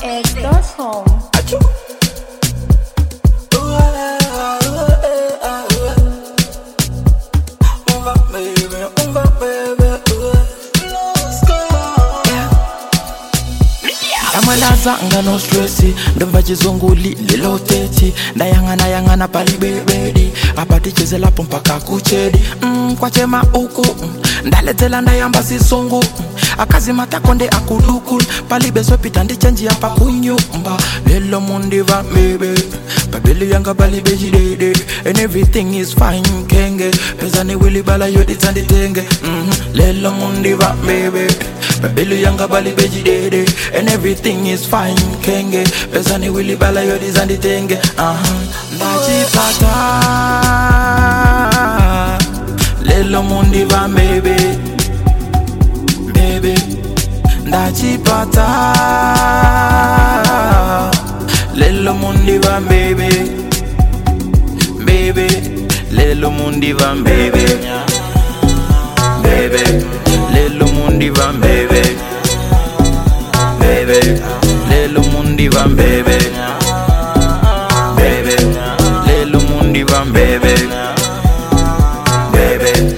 amad.unaux.com. amalazanga no stressi ndomva chizunguli liloteti ndayang'ana yang'ana palibebedi apaticheze lapo mpaka kuchedi mm, kwachema uku mm, ndaledzela ndayamba sisungu mm, akazimatakonde akudukul palibesopita ndichenjia pakunyumba lelo mundiva mebe babeli yanga palibechidede and everything is fine kenge pezani wilibala yoditsanditenge mm, lelo mundiva mebe babeli yanga palibechidede and everything is fine kenge pezani wilibala yoditsanditenge uh-huh. ndachipata lelo mundiva mebe bebe ndachipata lelo mundiva mbebe mbebe lelo mundiva mbebe mbebe lelo mundiva mbebe mbebe lelo mundiva mbebe mbebe lelo mundiva mbebe mbebe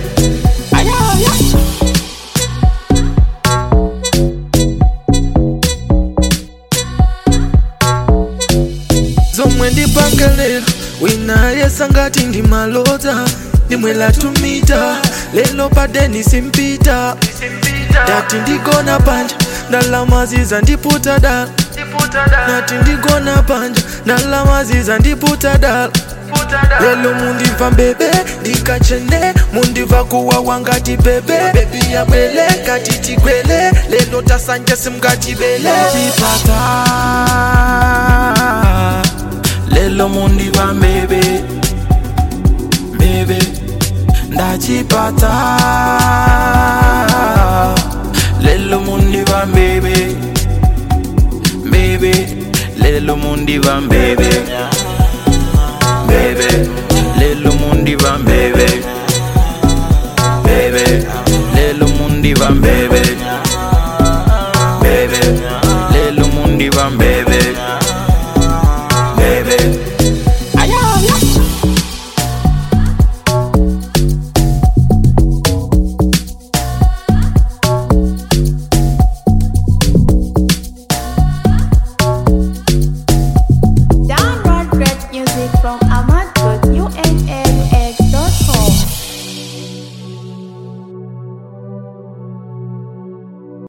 zomwe ndipanga lero wina yesangati ndi malodza ndimwela tumita lelo padeni simpita ndati ndigona panja ndalamaziza ndiputa dala nati ndigona panja ndalamaziza ndiputa dala lelo mundiva mbebe ndikachene mundiva kuwawa ngati bebe bebi yabwele kati tigwele lelo tasanje simngatibele ndachipata lelo mundiva mbebe mbebe ndachipata lelo mundiva mbebe mbebe lelo mundiva mbebe